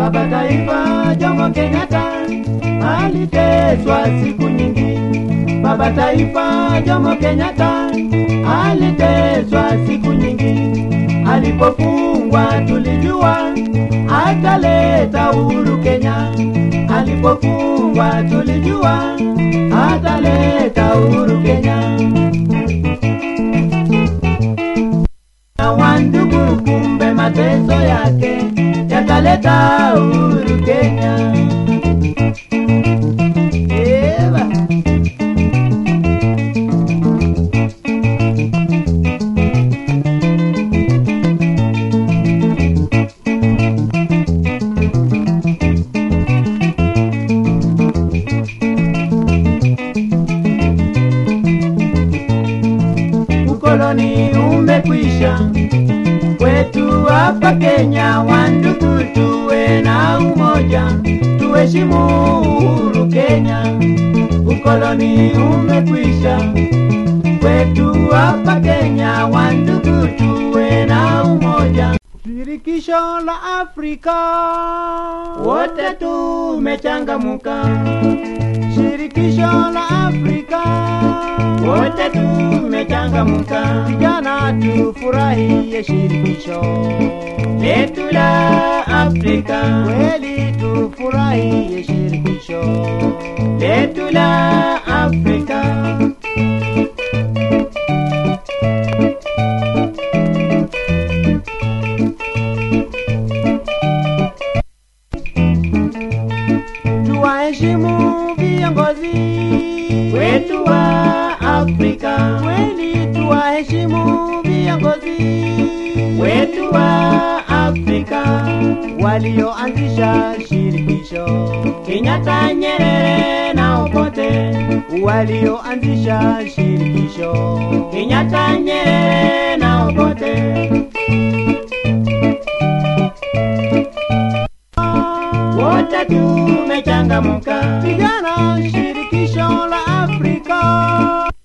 Baba Taifa Jomo Kenyatta aliteswa siku nyingi. Baba Taifa Jomo Kenyatta aliteswa siku nyingi. Alipofungwa tulijua ataleta uhuru Kenya. Alipofungwa tulijua ataleta uhuru Kenya. Na wandugu, kumbe mateso yake yataleta uhuru Kenya. Eva. ukoloni umekwisha kwetu hapa Kenya. Wandugu, tuwe na umoja, tuheshimu uhuru Kenya. Ukoloni umekwisha kwetu hapa Kenya. Wandugu, tuwe na umoja. Shirikisho la Afrika wote tumechangamuka. Shirikisho la Afrika wote tumechangamuka. Vijana tufurahie shirikisho letu la Afrika, kweli tufurahie shirikisho letu la Afrika. tuwaheshimu viongozi wetu wa Afrika, kweli tuwaheshimu viongozi wetu wa Afrika walioanzisha shirikisho, Kenyatta, Nyerere na Obote walioanzisha shirikisho, Kenyatta, Nyerere na Obote wote tumechangamuka, vijana shirikisho la Afrika